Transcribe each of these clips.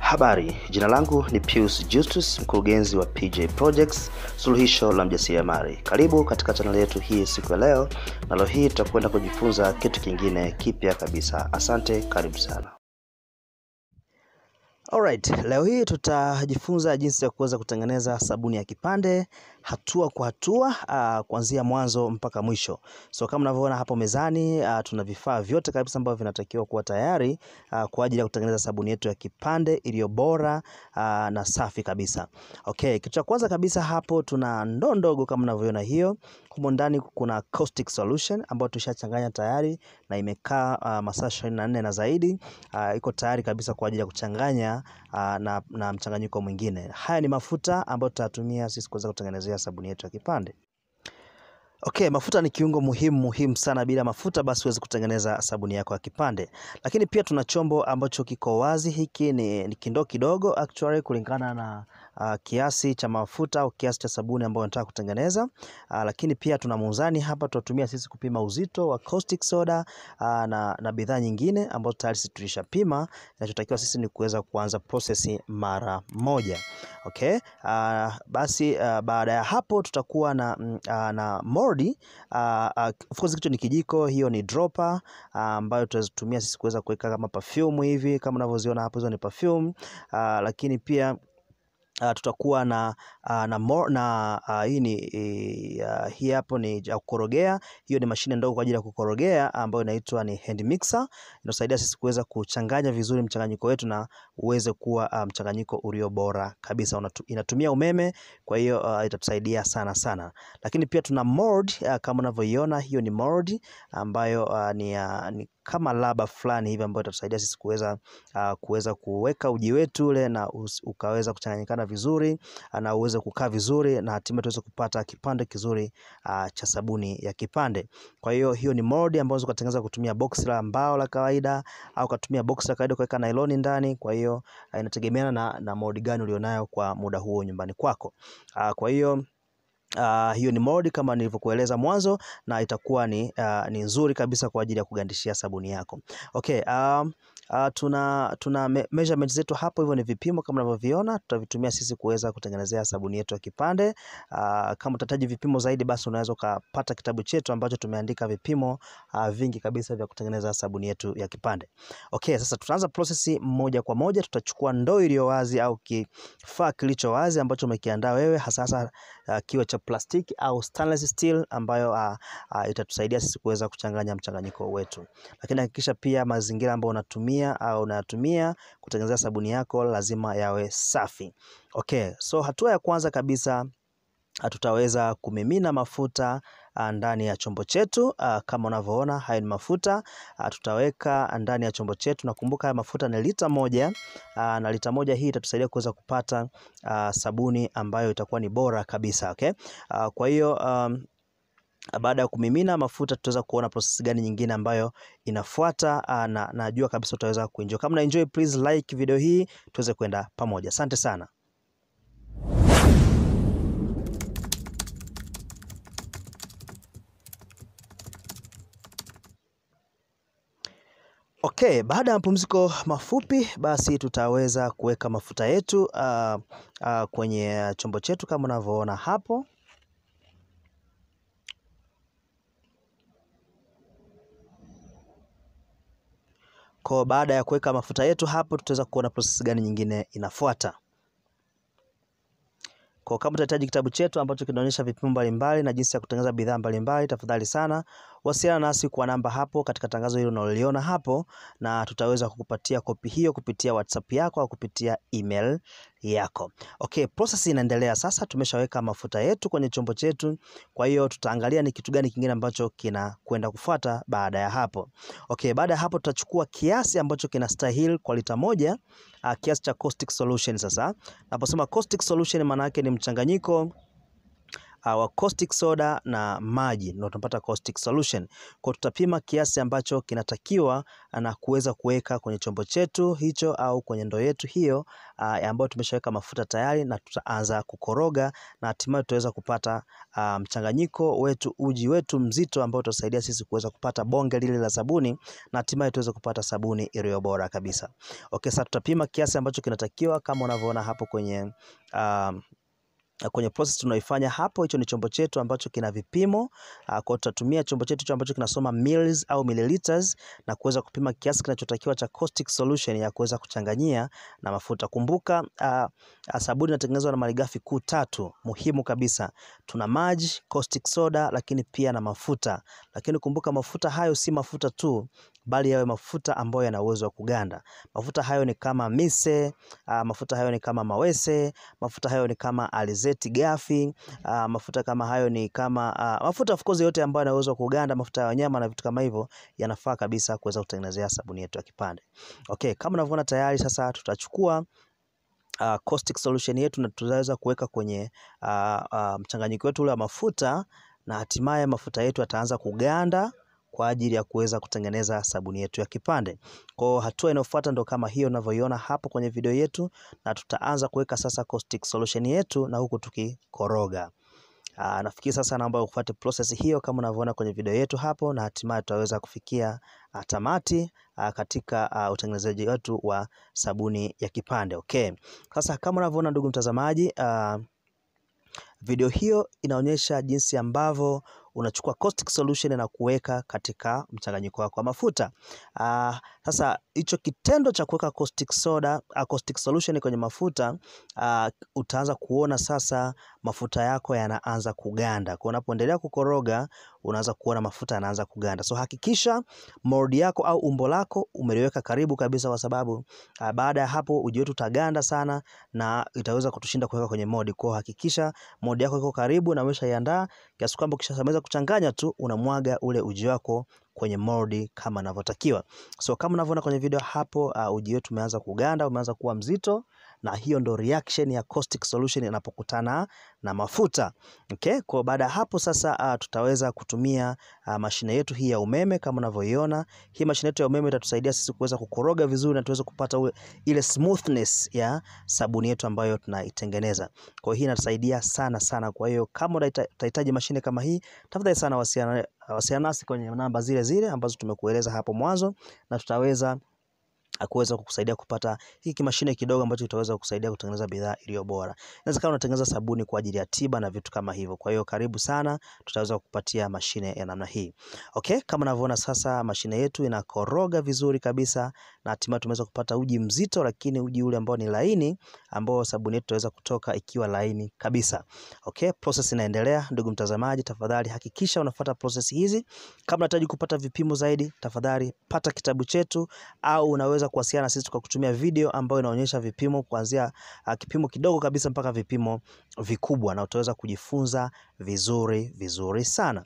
Habari, jina langu ni Pius Justus, mkurugenzi wa PJ Projects, suluhisho la mjasiriamali. Karibu katika chaneli yetu hii siku ya leo, na leo hii tutakwenda kujifunza kitu kingine kipya kabisa. Asante, karibu sana. Alright, leo hii tutajifunza jinsi ya kuweza kutengeneza sabuni ya kipande hatua kwa hatua, uh, kuanzia mwanzo mpaka mwisho. So kama unavyoona hapo mezani, uh, tuna vifaa vyote kabisa ambavyo vinatakiwa kuwa tayari uh, kwa ajili ya kutengeneza sabuni yetu ya kipande iliyo bora uh, na safi kabisa. Okay, kitu cha kwanza kabisa hapo tuna ndoo ndogo kama unavyoona hiyo. Humo ndani kuna caustic solution ambayo tushachanganya tayari na imekaa uh, masaa 24 na zaidi. Uh, iko tayari kabisa kwa ajili ya kuchanganya uh, na, na mchanganyiko mwingine. Haya ni mafuta ambayo tutatumia sisi kuweza kutengenezea sabuni yetu ya kipande. Okay, mafuta ni kiungo muhimu muhimu sana. Bila mafuta basi huwezi kutengeneza sabuni yako ya kipande. Lakini pia tuna chombo ambacho kiko wazi. Hiki ni, ni kindoo kidogo actually kulingana na uh, kiasi cha mafuta au kiasi cha sabuni ambayo nataka kutengeneza. Uh, lakini pia tuna muzani hapa tutatumia sisi kupima uzito wa caustic soda uh, na, na bidhaa nyingine ambazo tayari sisi tulishapima. Inachotakiwa sisi ni kuweza kuanza process mara moja. Okay? Uh, basi uh, baada ya hapo tutakuwa na, uh, na moldi uh, uh, of course kitu ni kijiko, hiyo ni dropper uh, ambayo tutatumia sisi kuweza kuweka kama perfume hivi kama unavyoziona hapo, hizo ni perfume uh, lakini pia Uh, tutakuwa na uh, na, more, na uh, hii ni uh, hii hapo ni ya kukorogea. Hiyo ni mashine ndogo kwa ajili ya kukorogea ambayo inaitwa ni hand mixer. Inasaidia sisi kuweza kuchanganya vizuri mchanganyiko wetu na uweze kuwa uh, mchanganyiko ulio bora kabisa. Unatu, inatumia umeme, kwa hiyo uh, itatusaidia sana sana. Lakini pia tuna mold uh, kama unavyoiona hiyo ni mold ambayo uh, ni, uh, ni kama laba fulani hivi ambayo itatusaidia sisi kuweza uh, kuweza kuweka uji wetu ule na us, ukaweza kuchanganyikana vizuri na uweze kukaa vizuri na hatimaye tuweze kupata kipande kizuri uh, cha sabuni ya kipande. Kwa hiyo hiyo ni mold ambayo unaweza kutengeneza kutumia box la mbao la kawaida au kutumia box la kawaida kuweka nailoni ndani. Kwa hiyo uh, inategemeana na, na mold gani ulionayo kwa muda huo nyumbani kwako. Uh, kwa hiyo Uh, hiyo ni mold kama nilivyokueleza mwanzo na itakuwa ni, uh, ni nzuri kabisa kwa ajili ya kugandishia sabuni yako. Okay, um, Uh, tuna tuna me measurement zetu hapo, hivyo ni vipimo kama unavyoviona, tutavitumia sisi kuweza kutengenezea sabuni yetu ya kipande. Uh, kama utahitaji vipimo zaidi, basi unaweza ukapata kitabu chetu ambacho tumeandika vipimo uh, vingi kabisa vya kutengeneza sabuni yetu ya kipande. Okay, sasa tutaanza process moja kwa moja. Tutachukua ndoo iliyo wazi au kifaa kilicho wazi ambacho umekiandaa wewe, hasa hasa uh, kiwe cha plastiki au stainless steel ambayo uh, uh, itatusaidia sisi kuweza kuchanganya mchanganyiko wetu, lakini hakikisha pia mazingira ambayo unatumia au unatumia kutengenezea sabuni yako lazima yawe safi. Okay, so hatua ya kwanza kabisa tutaweza kumimina mafuta ndani ya chombo chetu. Kama unavyoona haya ni mafuta tutaweka ndani ya chombo chetu. Nakumbuka haya mafuta ni lita moja, na lita moja hii itatusaidia kuweza kupata sabuni ambayo itakuwa ni bora kabisa. Okay, kwa hiyo um, baada ya kumimina mafuta tutaweza kuona process gani nyingine ambayo inafuata, na najua kabisa utaweza kuenjoy. Kama una enjoy, please like video hii tuweze kwenda pamoja. Asante sana. Okay, baada ya mapumziko mafupi basi tutaweza kuweka mafuta yetu uh, uh, kwenye chombo chetu kama unavyoona hapo. Kwa baada ya kuweka mafuta yetu hapo, tutaweza kuona process gani nyingine inafuata. Kwa kama utahitaji kitabu chetu ambacho kinaonyesha vipimo mbalimbali na jinsi ya kutengeneza bidhaa mbalimbali, tafadhali sana wasiliana nasi kwa namba hapo katika tangazo hilo unaloliona hapo, na tutaweza kukupatia kopi hiyo kupitia WhatsApp yako au kupitia email yako. Okay, process inaendelea sasa. Tumeshaweka mafuta yetu kwenye chombo chetu, kwa hiyo tutaangalia ni kitu gani kingine ambacho kinakwenda kufuata baada ya hapo. Okay, baada ya hapo tutachukua kiasi ambacho kinastahili kwa lita moja, uh, kiasi cha caustic solution. Sasa naposema caustic solution, maana yake ni mchanganyiko wa caustic soda na maji ndio tunapata caustic solution. Kwa tutapima kiasi ambacho kinatakiwa na kuweza kuweka kwenye chombo chetu hicho au kwenye ndoo yetu hiyo ambayo tumeshaweka mafuta tayari, na tutaanza kukoroga na hatimaye tutaweza kupata mchanganyiko wetu, uji wetu mzito ambao utasaidia sisi kuweza kupata bonge lile la sabuni na hatimaye tuweze kupata sabuni iliyo bora kabisa. Okay, sasa tutapima kiasi ambacho kinatakiwa kama unavyoona hapo kwenye uh, kwenye process tunaifanya hapo. Hicho ni chombo chetu ambacho kina vipimo kwa, tutatumia chombo chetu hicho ambacho kinasoma mils au milliliters na kuweza kupima kiasi kinachotakiwa cha caustic solution ya kuweza kuchanganyia na mafuta. Kumbuka uh, sabuni inatengenezwa na malighafi kuu tatu muhimu kabisa. Tuna maji, caustic soda, lakini pia na mafuta. Lakini kumbuka mafuta hayo si mafuta tu bali yawe mafuta ambayo yana uwezo wa kuganda. Mafuta hayo ni kama mise, uh, mafuta hayo ni kama mawese, mafuta hayo ni kama alizeti gafi, uh, mafuta kama hayo ni kama uh, mafuta of course yote ambayo yana uwezo wa kuganda, mafuta ya wanyama na vitu kama hivyo yanafaa kabisa kuweza kutengenezea sabuni yetu ya kipande. Okay, kama unavyoona tayari sasa tutachukua uh, caustic solution yetu na tutaweza kuweka kwenye uh, uh, mchanganyiko wetu ule wa mafuta na hatimaye mafuta yetu yataanza kuganda kwa ajili ya kuweza kutengeneza sabuni yetu ya kipande. Kwa hatua inayofuata ndo kama hiyo unavyoiona hapo kwenye video yetu, na tutaanza kuweka sasa caustic solution yetu na huku tukikoroga. Aa, nafikiri sasa naomba ufuate process hiyo kama unavyoona kwenye video yetu hapo, na hatimaye tutaweza kufikia uh, tamati uh, katika uh, utengenezaji wetu wa sabuni ya kipande. Okay. Sasa kama unavyoona ndugu mtazamaji, uh, video hiyo inaonyesha jinsi ambavyo unachukua caustic solution na kuweka katika mchanganyiko wako wa mafuta. Uh, sasa hicho kitendo cha kuweka caustic soda, uh, caustic solution kwenye mafuta uh, utaanza kuona sasa mafuta yako yanaanza kuganda. Kwa unapoendelea kukoroga unaanza kuona mafuta yanaanza kuganda. So hakikisha mold yako au umbo lako umeliweka karibu kabisa, kwa sababu uh, baada ya hapo uji wetu utaganda sana na itaweza kutushinda kuweka kwenye mold. Kwa hakikisha mold yako iko karibu na umeshaiandaa kiasi kwamba ukishamaliza kuchanganya tu unamwaga ule uji wako kwenye mold kama inavyotakiwa. So kama unavyoona kwenye video hapo, uh, uji wetu umeanza kuganda, umeanza kuwa mzito na hiyo ndo reaction ya caustic solution inapokutana na mafuta. Okay? Kwa baada ya hapo sasa uh, tutaweza kutumia uh, mashine yetu hii ya umeme kama unavyoiona. Hii mashine yetu ya umeme itatusaidia sisi kuweza kukoroga vizuri na tuweze kupata ule, ile smoothness ya sabuni yetu ambayo tunaitengeneza. Kwa hiyo hii inatusaidia sana sana. Kwa hiyo kama utahitaji mashine kama hii, tafadhali sana wasiana wasiliana nasi kwenye namba zile zile ambazo tumekueleza hapo mwanzo na tutaweza kuweza kukusaidia kupata hiki mashine kidogo ambacho kitaweza kukusaidia kutengeneza bidhaa iliyo bora. Inaweza kama unatengeneza sabuni kwa ajili ya tiba na vitu kama hivyo. Kwa hiyo karibu sana, tutaweza kukupatia mashine ya namna hii. Okay, kama unavyoona sasa mashine yetu inakoroga vizuri kabisa na hatimaye tumeweza kupata uji mzito, lakini uji ule ambao ni laini, ambao sabuni yetu itaweza kutoka ikiwa laini kabisa. Okay, process inaendelea. Ndugu mtazamaji, tafadhali hakikisha unafuata process hizi. Kama unahitaji kupata vipimo zaidi, tafadhali pata kitabu chetu au unaweza kuwasiliana na sisi kwa kutumia video ambayo inaonyesha vipimo kuanzia uh, kipimo kidogo kabisa mpaka vipimo vikubwa, na utaweza kujifunza vizuri vizuri sana.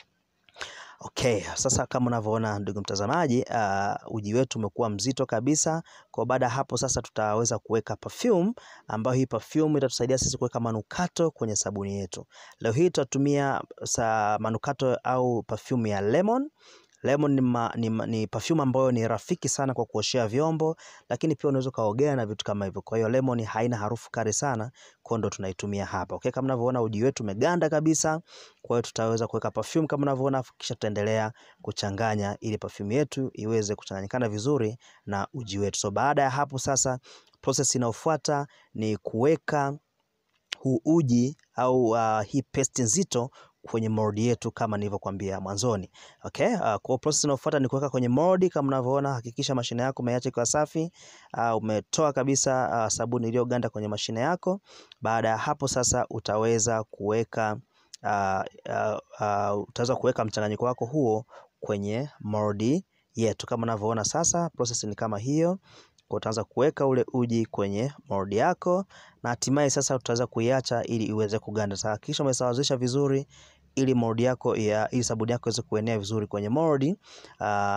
Okay, sasa kama unavyoona ndugu mtazamaji, uh, uji wetu umekuwa mzito kabisa. Kwa baada ya hapo sasa tutaweza kuweka perfume, ambayo hii perfume itatusaidia sisi kuweka manukato kwenye sabuni yetu. Leo hii tutatumia sa manukato au perfume ya lemon. Lemon ni, ma, ni, ni perfume ambayo ni rafiki sana kwa kuoshea vyombo, lakini pia unaweza ukaogea na vitu kama hivyo. Kwa hiyo lemon haina harufu kali sana, kwa ndo tunaitumia hapa. Okay, kama unavyoona uji wetu umeganda kabisa. Kwa hiyo tutaweza kuweka perfume kama unavyoona, kisha tutaendelea kuchanganya ili perfume yetu iweze kuchanganyikana vizuri na uji wetu. So baada ya hapo sasa, process inayofuata ni kuweka huu uji au uh, hii paste nzito kwenye mold yetu kama nilivyokuambia mwanzoni. Okay? Uh, kwa process inayofuata ni kuweka kwenye mold kama unavyoona. Hakikisha mashine yako umeiacha ikiwa safi. Uh, umetoa kabisa uh, sabuni iliyoganda kwenye mashine yako. Baada ya hapo sasa utaweza kuweka uh, uh, uh, utaweza kuweka mchanganyiko wako huo kwenye mold yetu kama unavyoona sasa. Process ni kama hiyo. Kwa utaanza kuweka ule uji kwenye mold yako na hatimaye sasa utaweza kuiacha ili iweze kuganda. Sasa kisha umesawazisha vizuri ili mold yako ya ili sabuni yako iweze kuenea vizuri kwenye mold. Uh,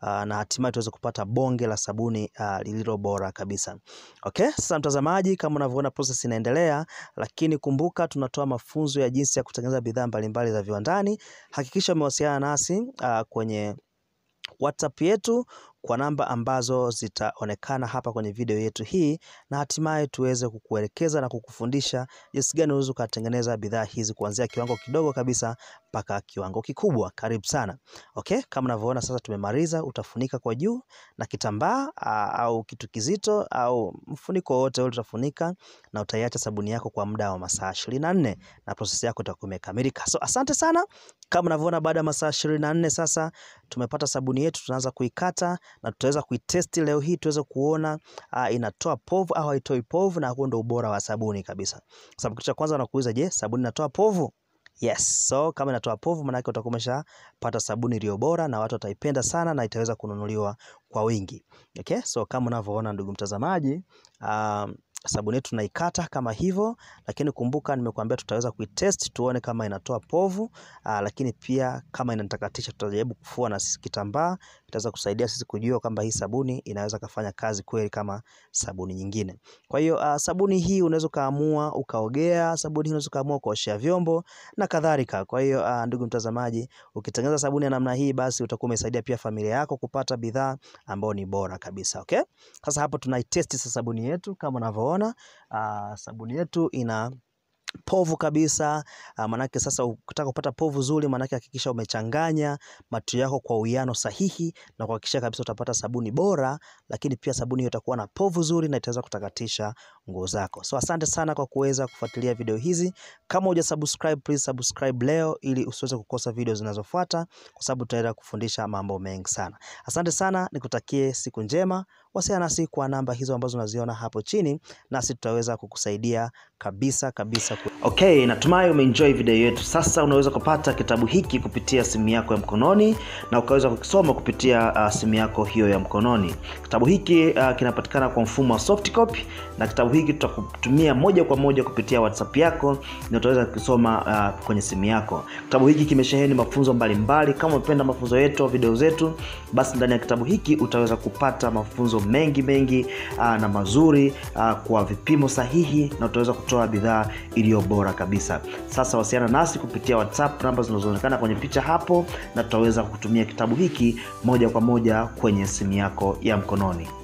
uh, na hatimaye tuweze kupata bonge la sabuni uh, lililo bora kabisa. Okay, sasa mtazamaji, kama unavyoona process inaendelea, lakini kumbuka tunatoa mafunzo ya jinsi ya kutengeneza bidhaa mbalimbali za viwandani. Hakikisha umewasiliana nasi uh, kwenye WhatsApp yetu kwa namba ambazo zitaonekana hapa kwenye video yetu hii, na hatimaye tuweze kukuelekeza na kukufundisha jinsi gani unaweza ukatengeneza bidhaa hizi kuanzia kiwango kidogo kabisa mpaka kiwango kikubwa. Karibu sana. Okay, kama unavyoona sasa tumemaliza. Utafunika kwa juu na kitambaa au kitu kizito au mfuniko wote ule utafunika, na utaiacha sabuni yako kwa muda wa masaa ishirini na nne na prosesi yako itakuwa imekamilika. So asante sana. Kama unavyoona baada ya masaa ishirini na nne sasa tumepata sabuni yetu, tunaanza kuikata na tutaweza kuitesti leo hii tuweze kuona uh, inatoa povu au haitoi povu, na huo ndio ubora wa sabuni kabisa. Sababu kitu cha kwanza wanakuuliza, je, sabuni inatoa povu? Yes. So kama inatoa povu, maana yake utakuwa umeshapata sabuni iliyo bora na watu wataipenda sana na itaweza kununuliwa kwa wingi. Okay? So kama unavyoona ndugu mtazamaji, um, sabuni yetu tunaikata kama hivyo, lakini kumbuka nimekuambia tutaweza kuitest tuone kama inatoa povu aa, lakini pia kama inatakatisha tutajaribu kufua na kitambaa, itaweza kusaidia sisi kujua kwamba hii sabuni inaweza kufanya kazi kweli kama sabuni nyingine. Kwa hiyo uh, sabuni hii unaweza kaamua ukaogea, sabuni hii unaweza kaamua ukaoshea vyombo na kadhalika. Kwa hiyo uh, ndugu mtazamaji, ukitengeneza sabuni ya namna hii, basi utakuwa umesaidia pia familia yako kupata bidhaa ambayo ni bora kabisa. Okay, sasa hapo tunaitest sasa sabuni yetu kama unavyoona. Uh, sabuni yetu ina povu kabisa. Uh, manake sasa ukitaka kupata povu zuri, manake hakikisha umechanganya matu yako kwa uwiano sahihi na kuhakikisha kabisa utapata sabuni bora, lakini pia sabuni hiyo itakuwa na povu zuri na itaweza kutakatisha nguo zako. So asante sana kwa kuweza kufuatilia video hizi. Kama huja subscribe, please subscribe leo ili usiweze kukosa video zinazofuata, kwa sababu tutaenda kufundisha mambo mengi sana. Asante sana, nikutakie siku njema. Wasiliana nasi kwa namba hizo ambazo unaziona hapo chini, nasi tutaweza kukusaidia kabisa kabisa. Okay, natumai umeenjoy video yetu. Sasa unaweza kupata kitabu hiki kupitia simu yako ya mkononi na ukaweza kukisoma kupitia uh, simu yako hiyo ya mkononi. Kitabu hiki uh, kinapatikana kwa mfumo wa soft copy, na kitabu hiki tutakutumia moja kwa moja kupitia WhatsApp yako na utaweza kukisoma uh, kwenye simu yako. Kitabu hiki kimesheheni mafunzo mbalimbali. Kama umependa mafunzo yetu, video zetu, basi ndani ya kitabu hiki utaweza kupata mafunzo mengi mengi uh, na mazuri uh, kwa vipimo sahihi na utaweza kutoa bidhaa iliyo bora kabisa. Sasa wasiliana nasi kupitia WhatsApp namba zinazoonekana kwenye picha hapo, na tutaweza kutumia kitabu hiki moja kwa moja kwenye simu yako ya mkononi.